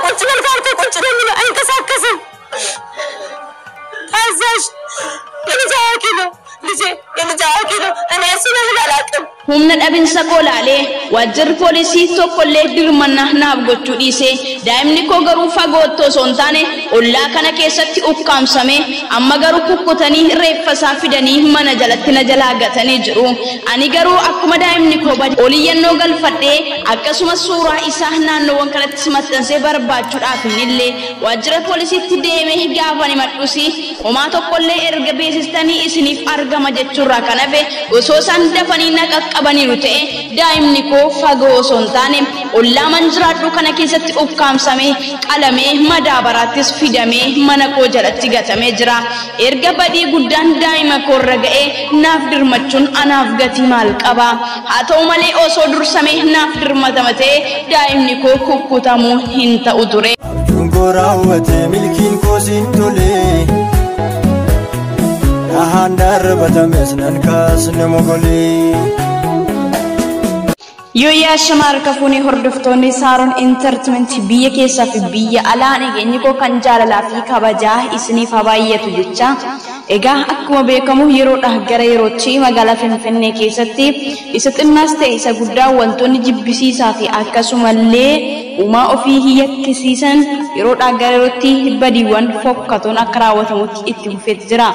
ቁጭ በል ካልከው ቁጭ ነው የሚለው፣ አይንቀሳቀስም። ታዛዥ የልጅ አዋቂ ነው ልጄ፣ የልጅ አዋቂ ነው። እኔ እሱን ያህል አላውቅም። humna dhabinsa koo laalee waajjirri poolisii tokkollee dirmanna naaf gochuu dhiise daa'imni koo garuu fagoo otoo osoo hin taane ollaa kana keessatti ukkaamsame amma garuu kukkutanii reeffa isaa fidanii mana jalatti na jalaa gatanii jiru ani garuu akkuma daa'imni koo bade oliyyannoo galfadhee akkasumas suuraa isaa naannoowwan kanatti maxxansee barbaachuudhaaf illee waajjira poolisiitti deemee gaafa himadhusi homaa tokkollee erga beeksistanii isiniif argama jechuurraa kan hafe osoo isaan dafanii na qaqqabaniiru ta'e daa'imni koo fagoo osoo hin taane ollaa man jiraadhu kana keessatti ukkaamsamee qalamee madaabaraattis fidamee mana koo jalatti gatamee jira erga badii guddaan daa'ima koorra ga'ee naaf dirmachuun anaaf gatii maal qaba haa ta'u malee osoo dursamee naaf dirmatama ta'e daa'imni koo kukkutamuu hin ta'u ture. Abjuun koo raawwate milkiin koo siin tole. Dhahaan darbatames nan kaasne mogolee. Yooyyaa shamaa harka fuunee hordoftoonni Saaroon Intartimentii biyya keessaa fi biyya alaa nageenyi koo kan jaalalaa fi kabajaa isiniif haa baay'atu jecha. Egaa akkuma beekamu yeroodhaa gara yerootti magaalaa Finfinnee keessatti isa xinnaas ta'e isa guddaa wantoonni jibbisiisaa fi akkasumallee uumaa ofii yakkisiisan yeroodhaa gara yerootti badiiwwan fokkatoon akka raawwatamutti itti fufeeti jira.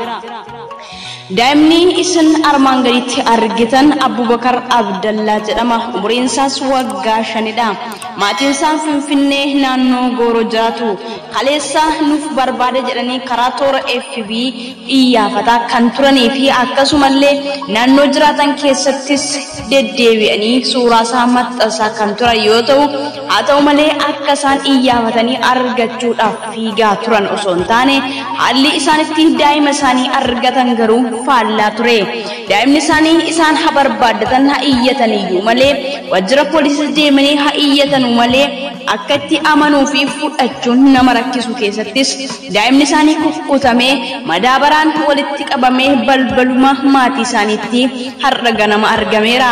Daa'imni isin armaan gaditti argitan Abubakar Abdallaa jedhama. Umuriin isaas waggaa shanidha. Maatiin isaa Finfinnee naannoo Gooroo jiraatu. Kaleessa nuuf barbaade jedhanii karaa toora FB iyyafataa kan turanii fi akkasumallee naannoo jiraatan keessattis deddeebi'anii suuraa isaa maxxansaa kan turan yoo ta'u, haa ta'u malee akka isaan iyyafatanii argachuudhaaf fiigaa turan osoo hin taane haalli isaanitti daa'ima isaanii argatan garuu faallaa ture. Daa'imni isaanii isaan haa barbaaddatan haa iyyataniyyuu malee waajjira poolisii deemanii haa iyyatanuu malee akka itti amanuu fi fudhachuun nama rakkisu keessattis daa'imni isaanii kukkutamee madaabaraan walitti qabamee balbaluma maatii isaaniitti har'a ganama argameera.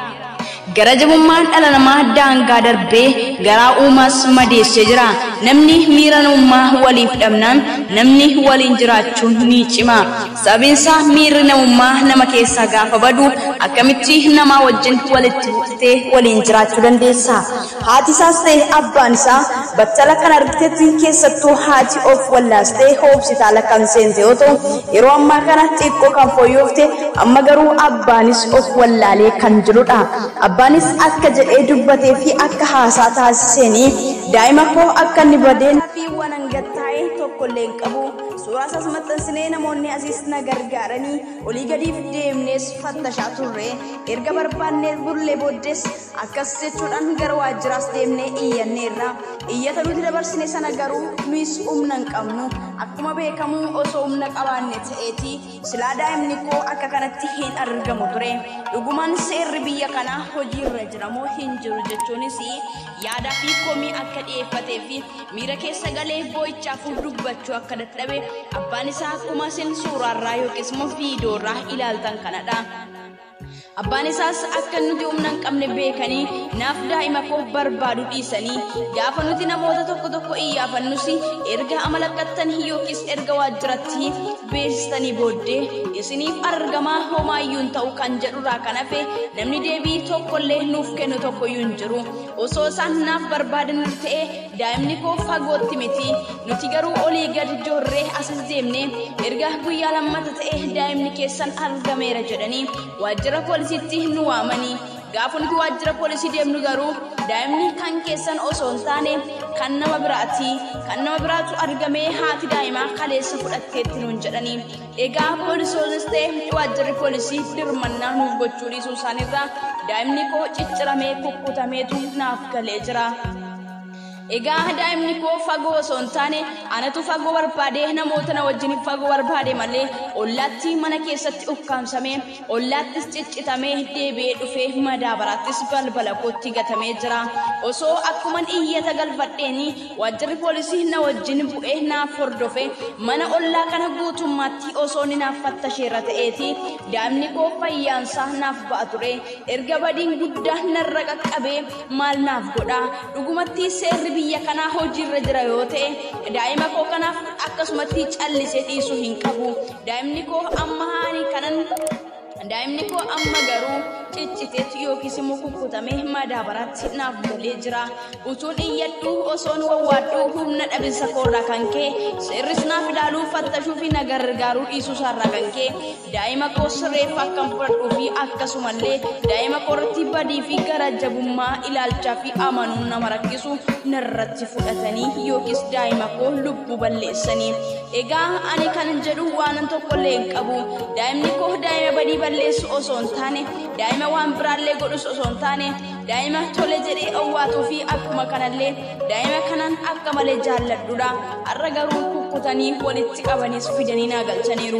Gara jabummaan dhala namaa daangaa darbee garaa uumaas madeessee jira. Namni miira namummaa waliif dhabnaan namni waliin jiraachuun ni cima. Sababiinsaa miirri namummaa nama keessaa gaafa badu akkamitti namaa wajjin walitti buutee waliin jiraachuu dandeessa. Haati isaas ta'e abbaan isaa battala kan argitetti keessattuu haati of wallaastee hospitaala kan seente yoo ta'u yeroo ammaa kana xiqqoo kan fooyyofte amma garuu abbaanis of wallaalee kan jirudha. Abbaanis akka jedhee dubbatee fi akka haasaa taasiseenii daa'ima koo akka inni badeen fi waan hangattaa'e tokkollee hin qabu. Suuraa isaas maxxansinee namoonni asiis na gargaaranii olii gadiif deemnees fattashaa turre. Erga barbaannee bullee booddees akkas jechuudhaan gara waajjiraas deemnee iyyanneerra. Iyyata nuti dabarsine sana garuu nuyis humna hin qabnu. Akkuma beekamu osoo humna qabaanne ta'eeti silaa daa'imni koo akka kanatti hin argamu ture. Dhugumaan seerri biyya kanaa hojiirra jira moo hin jiru jechuunis yaadaa fi komii akka dhiyeeffatee fi miira keessa galee boo'ichaaf dubbachuu akka dadhabe abbaan isaa akkuma isin suuraarraa yookiis immoo viidiyoorraa ilaaltan kanadha. Abbaan isaas akka nuti humna hin qabne beekanii naaf daa'ima koo barbaadu dhiisanii gaafa nuti namoota tokko tokko iyyaafannus erga amalaqqattanii yookiis erga waajjiratti beeksistanii booddee isiniif argamaa homaayyuu hin ta'u kan jedhurraa kan hafe namni deebii tokkollee nuuf kennu tokkoyyuu hin jiru osoo isaan naaf barbaadan ta'e daa'imni koo fagootti miti nuti garuu olii gadi joorree asis deemne erga guyyaa lammata ta'e daa'imni keessan argameera jedhanii waajjira poolisiitti nu waamanii gaafa nuti waajjira poolisii deemnu garuu daa'imni kan keessan osoo hin taane kan nama biraati kan nama biraatu argamee haati daa'imaa kaleessa fudhatteetti nuun jedhanii egaa poolisoonis ta'e waajjirri poolisii dirmannaa nuuf gochuu dhiisuu isaaniirraa daa'imni koo cicciramee kukkutameetu naaf galee jira. Egaa daa'imni koo fagoo osoo hin taane anatu fagoo barbaade namoota na wajjin fagoo barbaade malee ollaatti mana keessatti ukkaamsamee ollaattis ciccitamee deebi'ee dhufee madaabaraattis balbala kootti gatamee jira. Osoo akkuman iyyata galfadheeni waajjirri poolisii na wajjin bu'ee naaf hordofe mana ollaa kana guutummaatti osoo ni naaf fattasheerra ta'eeti daa'imni koo fayyaansaa naaf ba'a ture erga badiin guddaa narra qaqqabee maal naaf godha dhugumatti seerri biyya kanaa hojiirra jira yoo ta'e daa'ima koo kanaaf akkasumatti callisee dhiisuu hin qabu daa'imni koo amma haani kanan daa'imni koo amma garuu cicciteetu yookiis immoo kukkutamee madaabaraatti naaf galee jira utuun iyyadhu osoon wawwaadhu humna dhabinsa koorraa kan kee seerris naaf ilaaluu fattashuu fi na gargaaruu dhiisuu isaarraa kan kee daa'ima koo sirreef akkan fudhadhuu fi akkasumallee daa'ima koorratti badii fi garajabummaa ilaalchaa fi amanuun nama rakkisu narratti fudhatanii yookiis daa'ima koo lubbuu balleessanii egaa ani kan jedhu waanan tokkollee hin qabu daa'imni koo daa'ima badii balleessu osoo hin taane daa'ima waan biraallee godhus osoo hin taane daa'ima tole jedhee owwaatuu fi akkuma kanallee daa'ima kanan akka malee jaalladhudha har'a garuu kukkutanii walitti qabaniis fidanii naa galchaniiru.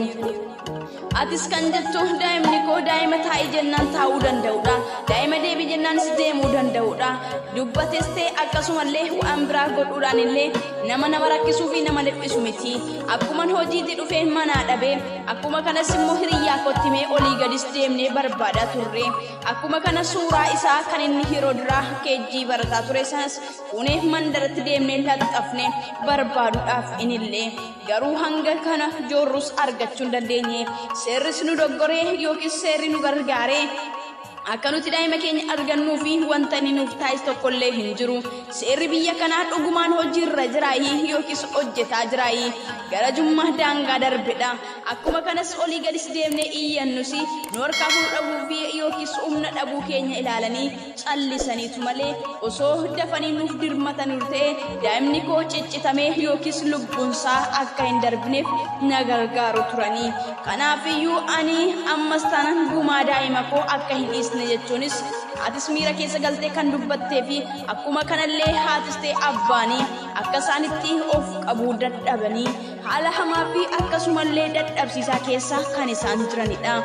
Atis kan jettu daa'imni koo daa'ima taa'ii jennaan taa'uu danda'udha. Daa'ima deebii jennaanis deemuu danda'udha. Dubbates ta'e akkasumallee waan biraa godhuudhaan illee nama nama rakkisuu fi nama dhiphisu miti. Akkuman hojiitti dhufee manaa dhabee akkuma kanas immoo hiriyyaa kottimee olii gadis deemnee barbaadaa turre. Akkuma kana suuraa isaa kan inni yeroo duraa keejjii barataa ture sanas fuunee mandaratti deemnee laxxafne barbaaduudhaaf inillee garuu hanga kana joorrus argachuu hin dandeenye. seerris nu doggoree yookiis seerri nu gargaaree akka nuti daa'ima keenya argannuu fi wanta inni nuuf taa'is tokkollee hin jiru seerri biyya kanaa dhugumaan hojiirra jiraayii yookiis hojjetaa jiraayii gara jummaa daangaa darbedha akkuma kanas olii gadis deemnee iyyannus nu harkaa fuudhuu dhabuu fi yookiis humna dhabuu keenya ilaalanii callisaniitu malee osoo dafanii nuuf dirmataniiru ta'e daa'imni koo ciccitamee yookiis lubbuunsaa akka hin darbineef na gargaaru turanii kanaafiyyuu ani ammas taanaan gumaa daa'ima koo akka hin dhiisne jechuunis haatis miira keessa galtee kan dubbattee fi akkuma kanallee haatis ta'e abbaanii akka isaanitti of qabuu dadhabanii haala hamaa fi akkasumallee dadhabsiisaa keessa kan isaan jiranidha.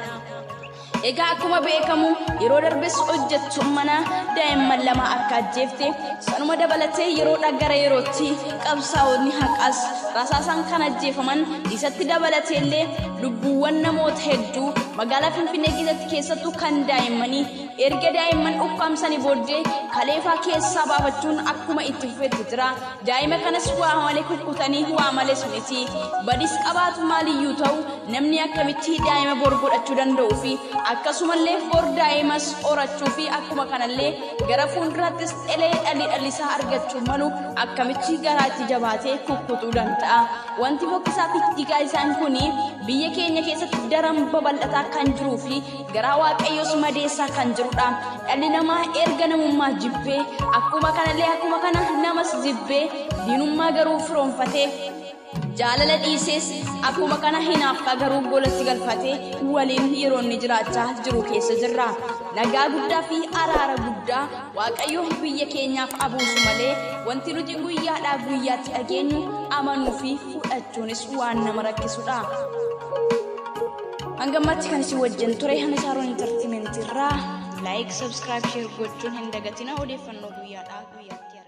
Egaa akkuma beekamu yeroo darbes hojjettu mana daa'imman lama akka ajjeefte sanuma dabalatee yeroodha gara yerootti qabsaa'onni haqas rasaasaan kan ajjeefaman isatti dabalatee illee lubbuuwwan namoota hedduu magaalaa Finfinnee keessatti keessattuu kan daa'immanii erga daa'imman ukkaamsanii booddee kaleefaa keessaa baafachuun akkuma itti fufetti jira daa'ima kanas waa malee kukkutanii waa malees miti badis qabaatu maaliyyuu ta'u namni akkamitti daa'ima bor godhachuu danda'uu fi akkasumallee bor daa'imas horachuu fi akkuma kanallee gara fuulduraattis elee dhalli dhallisaa argachuu malu akkamitti garaatti jabaatee kukkutuu danda'a. Wanti fokkisaa fi dhiigaa isaan kun biyya keenya keessatti daran babal'ataa kan jiruu fi garaa waaqayyoos madeessaa kan jirudha. Dhalli namaa erga namummaa jibbee akkuma kanallee akkuma kana namas jibbee diinummaa garuu firoonfatee jaalala dhiisees akkuma kana hinaafka garuu golatti galfatee waliin yeroo inni jiraachaa jiru keessa jirra. Nagaa guddaa fi araara guddaa waaqayyo biyya keenyaaf abuusu malee wanti nuti guyyaadhaa guyyaatti dhageenyu amanuu fi fudhachuunis waan nama rakkisudha. Hangammatti kan isin wajjin ture Hana Saaroon Intartimentii irraa laayik, sabskiraayib, sheer gochuun hin dagatina odeeffannoo guyyaadhaa guyyaatti.